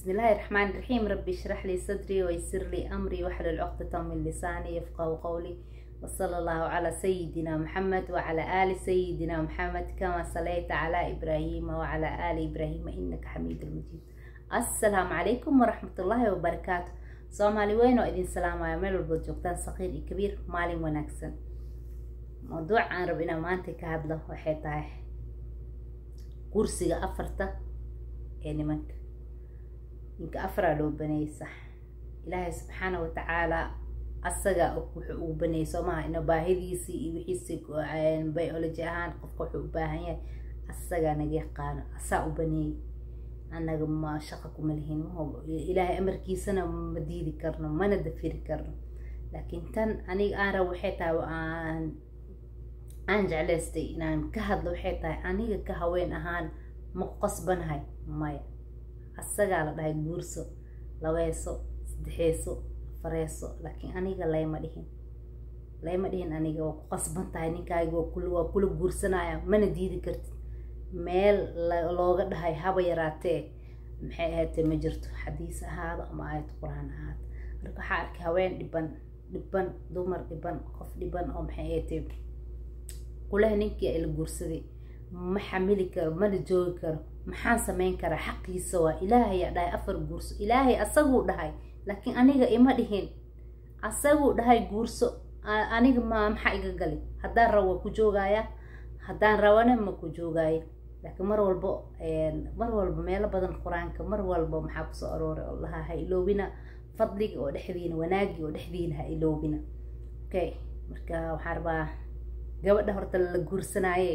بسم الله الرحمن الرحيم ربي اشرح لي صدري ويسر لي أمري واحلل عقدة من لساني يفقه قولي وصلى الله على سيدنا محمد وعلى آل سيدنا محمد كما صليت على إبراهيم وعلى آل إبراهيم إنك حميد مجيد السلام عليكم ورحمة الله وبركاته soomaali weyn oo idin salaamaya meel walbood joogtaan saqiir iyo kabiir maalin wanaagsan mawduuc aan rabo inaan maanta ka hadlo waxay tahay kursiga afarta ee nimanka ninka afaraa loo baneeyey sax ilaahay subxaana watacaala asagaa wuxuu uu baneeyey soomaha ina baahidiisii iyo wixiisi biology ahaan qofka wuxuu u baahan yahay asagaa naga yaqaano asaa u baneeyey annaga ma shaqa kuma lihin ilaahay amarkiisana ma diidi karno mana dafiri karno laakiin tan aniga aan rabo waxay tahay aan aan jeclaystay inaan ka hadlo waxay tahay aniga ka haween ahaan ma ku qasbanahay maya asagaa la dhahay guurso labeeso saddexeeso afareeso laakiin aniga layma dhihin layma dhihin aniga waa ku qasban tahay ninkaaga waa kula guursanaya mana diidi kartid meel looga dhahay haba yaraatee maxay ahaatee ma jirto xadiis ahaado ama aayad qur-aan ahaado marka waxaa arkay haween dhiban dhiban dumar dhiban qof dhiban oo maxay ahaatee kulaha ninkii ay la guursaday ma xamili karo mana joogi karo maxaan sameyn karaa xaqiisa waa ilaahayaa dhahay afar guurso ilaahay asaguu dhahay laakiin aniga ima dhihin asaguu dhahay guurso aniga ma maxaa iga gali haddaan rabo waa ku joogayaa haddaan rabana ma ku joogaayo laakiin mar walbo mar walba meelo badan qur-aanka mar walba maxaa kusoo arooray oo lahaa ha iloobina fadliga oo dhexdiina wanaagii oo dhexdiina ha iloobina okay marka waxaa rabaa gabadha horta la guursanaaye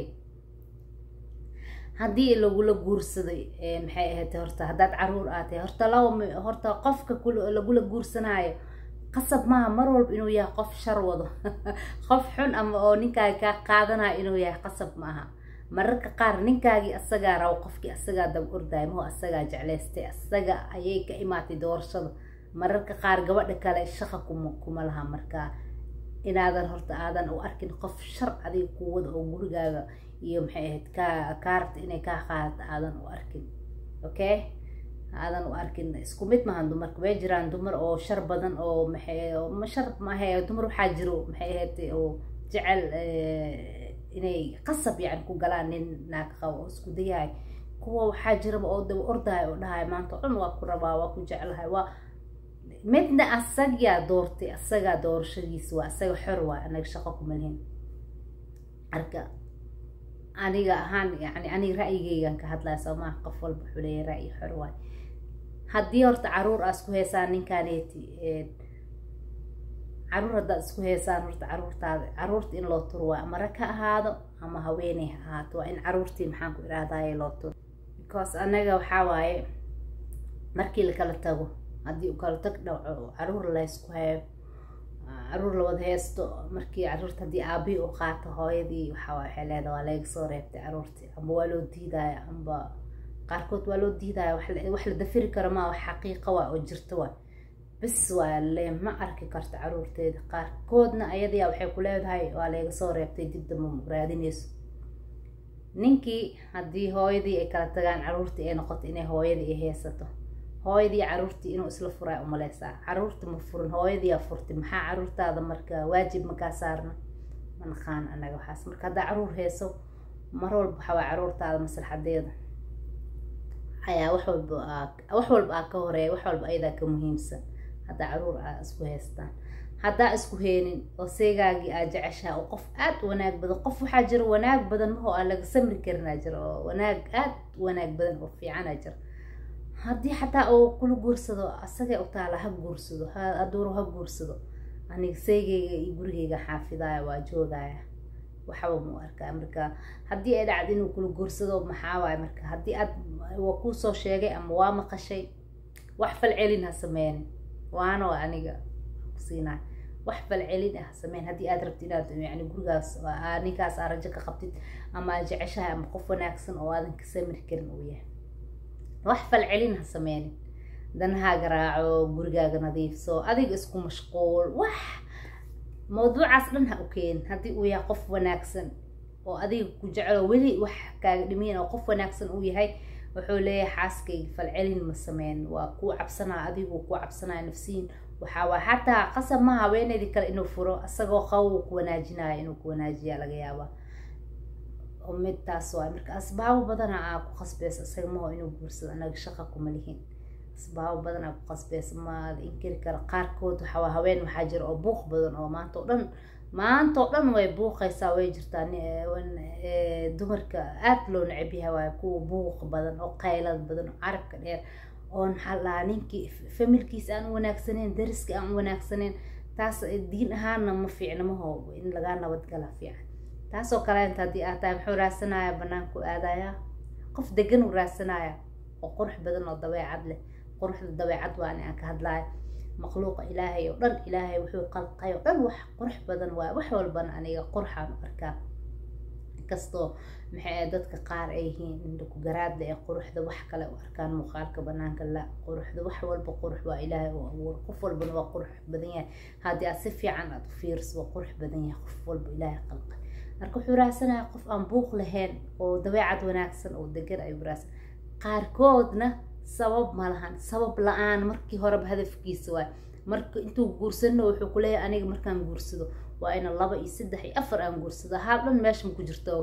haddii lagula guursaday maxay ahayd horta haddaad caruur aatay horta laba horta qofka lagula guursanaayo qasab maaha mar walba inuu yahay qof shar wado qof xun ama oo ninkaaga kaa qaadanayo inuu yahay qasab maaha mararka qaar ninkaagii asagaa rabo qofkii asagaa dab ordaay maho asagaa jeclaystay asaga ayay ka imaatay doorashada mararka qaar gabadha kale shaqa kuma kuma laha markaa inaadan horta aadan u arkin qof shar adiga kuwada oo gurigaaga iyo maxay ahayd kaa kaa rabta inay kaa qaadato aadan u arkin okay aadan u arkin isku mid maahan dumarka way jiraan dumar oo shar badan oo maxay ma shar maahe dumar waxaa jiro maxay ahayd oo jecel inay qasab yani ku galaan nin naag qabo oo isku dayahay kuwa waxaa jiraba oo daba ordahay oo dhahay maanta dhan waa ku rabaa waa ku jeclahay waa midna asagaa doortay asagaa doorashadiisa waa asaga xor waa anaga shaqo kuma lihin marka aniga ahaan yani aniga ra'yigeygan ka hadlaya soo maha qof walba wuxuu leeyahay ra'yi xor waay haddii horta caruur aa isku heesaan ninkaaneti caruur haddaad isku heesaan horta caruurtaada caruurta in loo turo waa ama rag ha ahaado ama haweeney ha ahaato waa in caruurtii maxaan ku idhaahdaye loo turo because anaga waxaa waaye markii lakala tago haddii u kala tag dhaco caruur laysku hayo caruur lawada heesto markii caruurta haddii aabii u qaato hooyadii waxaa waxay leedaha waa laga soo reebtay caruurtii amba waa loo diidaya amba qaarkood waa loo diidaya wax la dafiri karo maa wax xaqiiqa waa oo jirto waa bis waa le ma arki karto caruurteeda qaarkoodna ayadiyaa waxay ku leedahay waa laga soo reebtay dib damba raadinayso ninkii haddii hooyadii ay kala tagaan caruurtii ay noqoto inay hooyadii ay heesato hooyadii caruurtii inuu isla furaa umaleysaa caruurta ma furin hooyadiiyaa furtay maxaa caruurtaada marka waajib makaa saarna ma naqaan anaga waxaas marka haddaa caruur heeso mar walba waxawaa caruurtaada maslaxadeeda ayaa wax walba wax walba aa ka horeeya wax walba ayadaa ka muhiimsan haddaa caruur aa isku haystaan haddaa isku heenin oo seegaagii aa jeceshaha oo qof aad u wanaag badan qof waxaa jira wanaag badan mahoo aan laga samri karinaa jira oo wanaag aad wanaag badan oo fiicanaa jira haddii xataa uu kula guursado asagay u taala ha guursado haduuro ha guursado aniga seegeyga iyo gurigeyga xaafidaya waa joogaya waxba mu arkaa marka haddii ay dhacdo inuu kula guursado maxaa waay marka haddii aad waa kuusoo sheegay ama waa maqashay wax falcelin ha sameynin waano aniga kusiinaa wax falcelin ah sameyn haddii aad rabtid inaad yani gurigaas ninkaas aa rajo ka qabtid ama aad jeceshahay ama qof wanaagsan oo aadan ka samri karin uu yahay wax falcelin ha sameynin danahaaga raaco gurigaaga nadiifso adiga isku mashquul wax mawduucaas dhan ha u keenin haddii uu yahay qof wanaagsan oo adiga ku jecelo weli wax kaaga dhimiin oo qof wanaagsan uu yahay wuxuu leeyahay xaaskayga falcelin ma sameyn waa kuu cabsanaa adigu kuu cabsanaya nafsiyin waxaa waa xataa qasab ma haweeneydii kale inuu furo isagoo qabow ku wanaajinaya inuu ku wanaajiya laga yaabaa midtaas waay marka asbaabo badana aa ku qasbeysa isaga maho inuu guursado anaga shaqa kuma lihin asbaabo badan aa ku qasbeysa ma inkiri kara qaarkood waxaa haween waxaa jira oo buuq badan oo maanta oo dhan maanta oo dhan way buuqaysaa way jirtaa dumarka aada loo necab yahay waay kuwa buuq badan oo qaylad badan oo carabka dheer oo maxaa lahaa ninkii familkiisa aan u wanaagsaneyn dariska aan u wanaagsaneyn taas diin ahaanna ma fiicna maho in lagaa nabadgala fiican taasoo kaleenta haddii aad tahay muxuu raasanaya banaanku aadaya qof degan uu raasanaya oo qurux badan oo dabeecad leh quruxda dabeecad waa ani aan ka hadlaayo makhluuqa ilaahay oo dhan ilaahay wuxuu qalqay oo dhan wax qurux badan waay wax walbana aniga qurxaan u arkaa inkastoo maxay dadka qaar ay yihiin indhaku garaadle ee quruxda wax kale u arkaan muuqaalka banaanka la quruxda wax walba qurux waa ilaahay oo abuur qof walbana waa qurux badan yahay haddii aad si fiican aad u fiiriso waa qurux badan yahay qof walba ilaahay qalqay marka wuxuu raadsanaya qof aan buuq lahayn oo dabeecad wanaagsan oo degan ayuu raadsan qaarkoodna sabab ma lahan sabab la-aan markii horeba hadafkiisa waay marka intuu guursano wuxuu kuleeyahay aniga markaan guursado waa ina laba iyo saddex iyo afar aan guursado haal dhan meesha ma ku jirto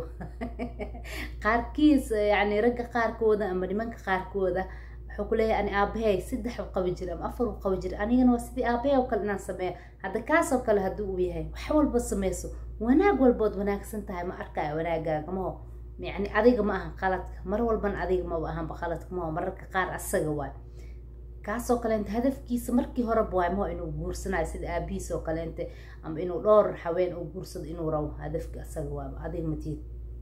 qaarkiis yani ragga qaarkooda ama nimanka qaarkooda wuxuu kuleeyahay ani aabahay saddex u qabi jira ama afar u qabi jira anigana waa sidii aabahay oo kale inaan sameeyo hadda kaasoo kale haddii uu yahay wax walba sameyso wanaag walbood wanaagsan tahay ma arkaya wanaagaaga maho yani adiga ma ahan qaladka mar walbana adiga maba ahanba qaladka maho mararka qaar asaga waay kaasoo kaleente hadafkiisa markii horeba waay maho inuu guursanayo sida aabihiis oo kaleente ama inuu dhowr haween uu guursado inuu rabo hadafka asaga waaba adiga matiid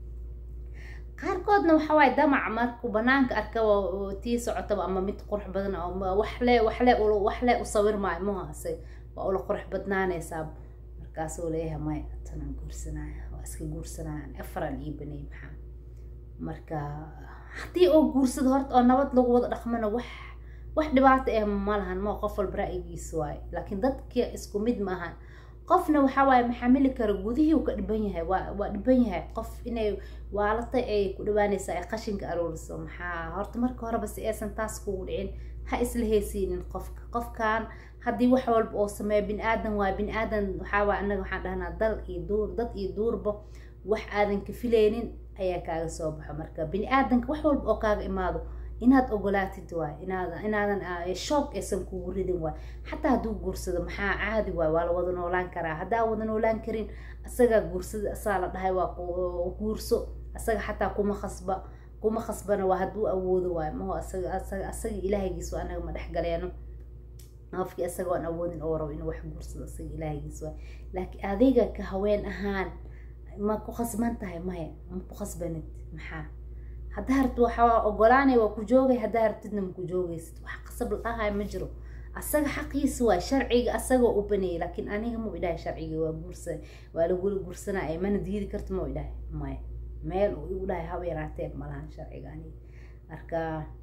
qaarkoodna waxa waaye damac markuu banaanka arka tii socotaba ama mid qurux badan waxle waxle waxle u sawir maayo maho asaga waa ula qurux badnaanaysaa markaasuu leeyahay maya tanaan guursanaya waa iska guursanaya afaraan ii baneey maxaa marka haddii oo guursado horta oo nabad lagu wada dhaqmana wax wax dhibaato eh ma lahan ma qof walba ra'yigiisa waaye laakiin dadka isku mid ma ahan qofna waxaa waaye maxamili kara gudihii uu ka dhiban yahay waa waa dhiban yahay qof inay waalatay ay ku dhawaanaysaa ay qashinka arooriso maxaa horta marka horeba si aysan taas kugu dhicin ha isla heysiinin qofka qofkan haddii wax walba oo sameeya bin aadan waay bin aadan waxaa waay annaga waxaan dhahnaa dal iyo duur dad iyo duurba wax aadan ka filaynin ayaa kaaga soo baxo marka bini aadanka wax walba oo kaaga imaado inaad ogolaatid waay inaad inaadan shoog aysan kugu ridin waay xataa hadduu guursado maxaa caadi waay waa la wada noolaan karaa haddaa wada noolaan karin asagaa guursada asaa la dhahay waa guurso asaga xataa kuma khasba kuma khasbana waa hadduu awoodo waay maho asaga asaga asaga ilaahigiis waa anaga ma dhex galeeno qofkii asaga aan awoodin oo rabo inuu wax guursado asaga ilaahigiis waay laakiin adiga ka haween ahaan ma ku khasban tahay maya ma ku khasbanid maxaa haddaa harti waxaa ogolaanay waa ku joogay haddaa hartidna ma ku joogaysid wax qasab la-ahay ma jiro asaga xaqiisa waay sharciga asagoo u baneeyay laakiin aniga ma idhahay sharciga waa guursa waa lagula guursanaya mana diidi karta ma idhahay maya meel uu igu dhahay haba yaraatee malahan sharciga aniga marka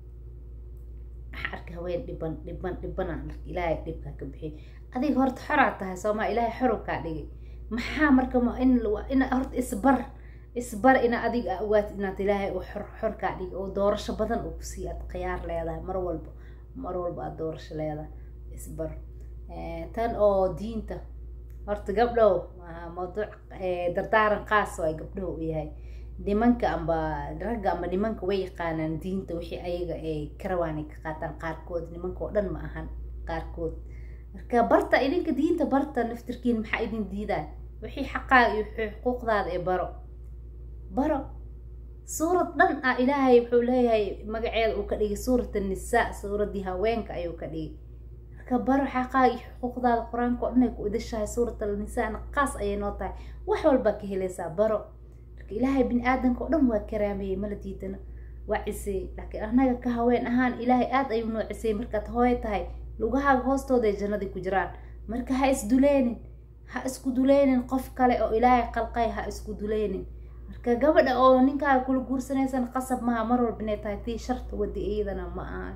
waxa arka haween dhiban dhiban dhibanaan arka ilaahay dhibkaa ka bixiy adiga horta xoraa tahay soomaa ilaahay xorow kaa dhigay maxaa marka in in horta isbar isbar ina adiga ogaatid inaad ilaahay uu xor xor kaa dhigi oo doorasho badan uu kusii aad khiyaar leedahay mar walba mar walba aad doorasho leedahay isbar tan oo diinta horta gabdhow mawduuc dardaaran qaas waay gabdhow u yahay nimanka amba ragga amba nimanka way yaqaanaan diinta wixii ayaga ay karawaan ay ka qaataan qaarkood nimanka oo dhan ma ahan qaarkood marka barta idinka diinta barta naftirkiin maxaa idin diidaan wixii xaqaaga iyo wixii xuquuqdaada ee baro baro suurad dhan ah ilaahay wuxuu leeyahay magaceeda uu ka dhigay suurat annisaa suuraddii haweenka ayuu ka dhigay marka baro xaqaaga iyo xuquuqdaada qur-aanka oo dhan ay ku idashahay suurat alnisaana qaas ayay noo tahay wax walbaa ka helaysaa baro marka ilaahay bini aadanka oo dhan waa karaameeyey mala diidana waa ciseeyey laakiin annaga ka haween ahaan ilaahay aada ayuu noo ciseeyey markaad hooyo tahay lugahaaga hoostooda ay jannadii ku jiraan marka ha isduleynin ha isku duleynin qof kale oo ilaahay qalqay ha isku duleynin marka gabadha oo ninkaaga kula guursanaysan qasab maha mar walba inay tahay tii sharta wadi iyadana ma aha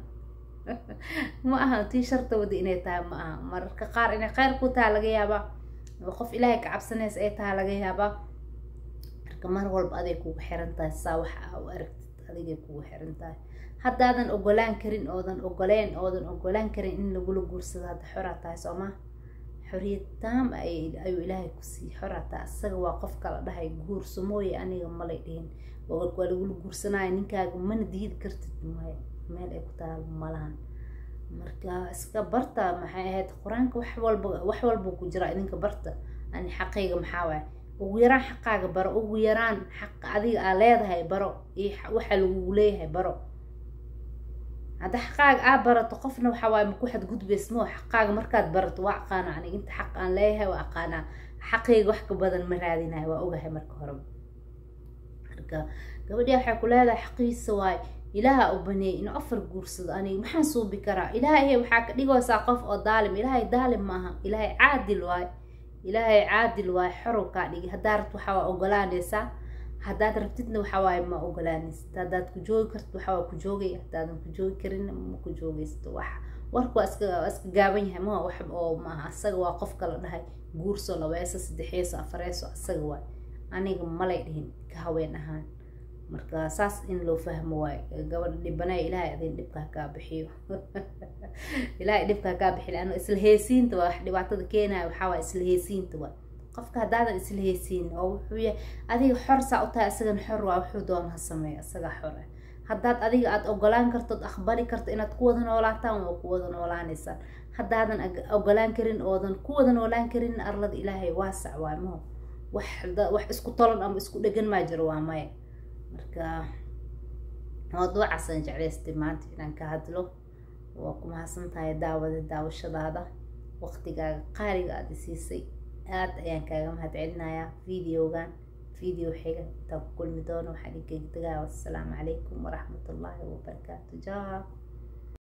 ma aha tii sharta wadi inay tahay ma aha mararka qaar inay kheyr ku taha laga yaabaa oo qof ilaahay ka cabsanaysa ay taha laga yaabaa marka mar walba aday kugu xiran tahay saa waxa u aragtid adigay kugu xiran tahay haddaadan ogolaan karin oodan ogoleen oodan ogolaan karin in lagula guursado hadda xoraa tahay soo maa xoriyad taam ayuu ilaahay ku siiyey xoraa tahay asaga waa qofka la dhahay guurso mooye aniga malay dhihin waa lagula guursanaya ninkaaga mana diidi kartid maya meel ay ku taal malahan marka iska barta maxay ahayd qur-aanka wax walba wax walba ku jira idinka barta ani xaqayga maxaa waay ugu yaraan xaqaaga baro ugu yaraan xaq adiga aa leedahay baro iyo waxa lagugu leeyahay baro hadda xaqaaga aa barato qofna waxa waaye maku xadgudbays moo xaqaaga markaad barato waa aqaana aniga inta xaq aan leeyahay waa aqaanaa xaqayga wax ka badan ma raadinayo waa ogahay marka horeba marka gabadhii waxay ku leedahay xaqiisa waay ilaaha u baneeyay inuu afar guursado aniga maxaan suubi karaa ilaahay waxaa ka dhigaysaa qof oo daalim ilaahay daalim maaha ilaahay caadil waay ilaahay caadil waay xorow kaa dhigi haddaa rabto waxaa waa ogolaanaysaa haddaad rabtidna waxaa waaye ma ogolaanaysid haddaad ku joogi kartid waxaa waa ku joogay haddaadan ku joogi karinna ma ku joogaysid wax warku waa iska waa iska gaaban yahay ma wax oo maaha asaga waa qofka la dhahay guurso labeeso saddexeeso afareeso asaga waay aniga malay dhihin ka haween ahaan marka saas in loo fahmo waayo gabadha dhibanaya ilaahay adin dhibkaa kaa bixiyo ilaahay dhibkaa kaa bixiyo ano isla heesiinta waa wax dhibaatada keenaya waxaa waa isla heesiinta waa qofka haddaadan isla heesiin oo wuxuu yahay adiga xor saa u tahay isagana xor waa wuxuu doona ha sameeya isagaa xor ah haddaad adiga aada ogolaan kartood aqbali karto inaad ku wada noolaataan waa ku wada noolaanaysaan haddaadan ogolaan karin oodan ku wada noolaan karin arlada ilaahay waasac waa maho wax wax isku tolan ama isku dhegan maa jiro waa maya marka mawduucaasaan jeclaystay maanta inaan ka hadlo waa ku mahadsan tahay daawada daawashadaada waqtigaaga qaaliga aada isiisay aada ayaan kaaga mahad celinayaa videogan video xiga intaan ku kulmi doono waxaan idinkaga tegaa wassalaamu calaykum waraxmatullaahi wabarakaatu jaa